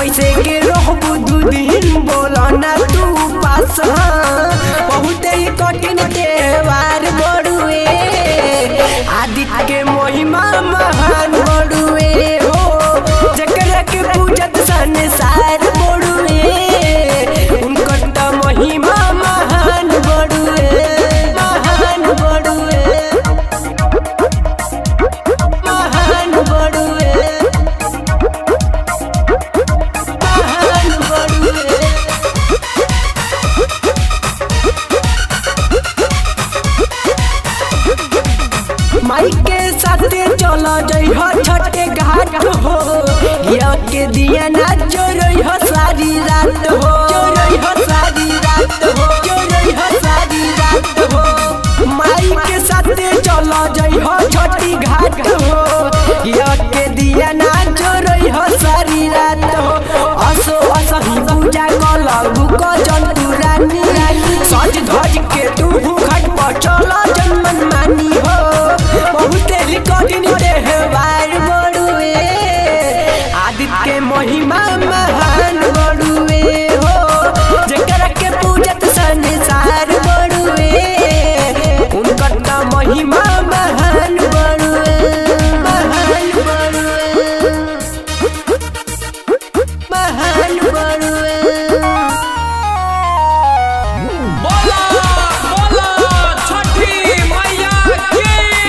कैसे के रहबू दू दिन बोला ना तू पास हाँ बहुत ही कठिन त्योहार बड़ुए आदित्य के महिमा महान बड़ुए हो जकरा के पूजत संसार बड़ुए उनकर त महिमा महान बड़ुए महान बड़ुए महान बड़ुए महान बड़ुए माई के साथे चला जइह छठे घाट हो या के दिया ना चोरई हो सारी रात हो चोरई हो सारी रात हो चोरई हो सारी रात हो माई के साथे चला जइह छठी घाट हो या के दिया ना चोरई हो सारी रात हो असो असही पूजा कल बुक जंतु रानी सज धज के तू घाट पर चला जनमन मानी हो बहुते ही कठिन त्योहार बड़ुए आदित्य के महिमा महान बड़ुए हो जेकरा के पूजत संसार बड़ुए उनकर त महिमा महान बड़ुए महान बड़ुए महान बड़ुए बोला बोला छठी मैया की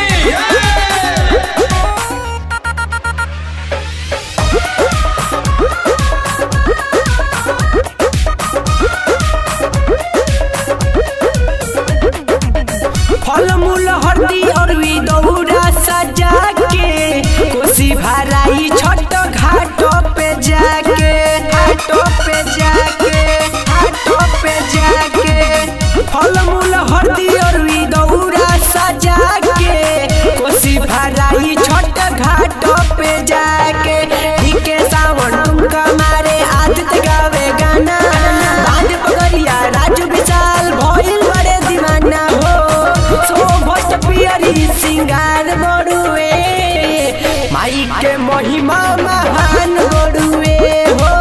फल मूल हरदी और वी दौरा सजा के कोसी भराई छठ घाट पे जाके घाट पे जाके घाट पे जाके फल मूल हरदी और वी दौरा सजा के कोसी भराई छठ घाट पे जाके ठीके सावन तुमका मारे आदित्य गावे गाना बांध पगड़िया राजू विशाल भइल बड़े दीवाना हो शोभत पियरी सिंगार बड़ुए माई के महिमा महान बड़ुए हो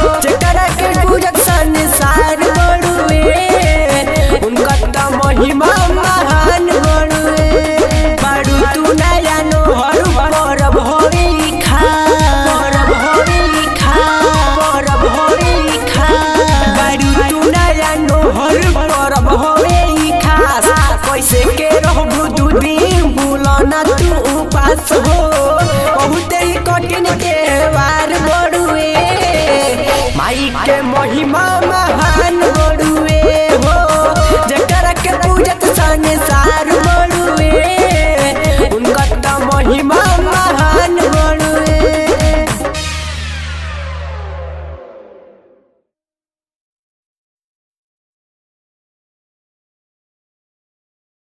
जेकरा के पूजक संसार बड़ुए उनका त महिमा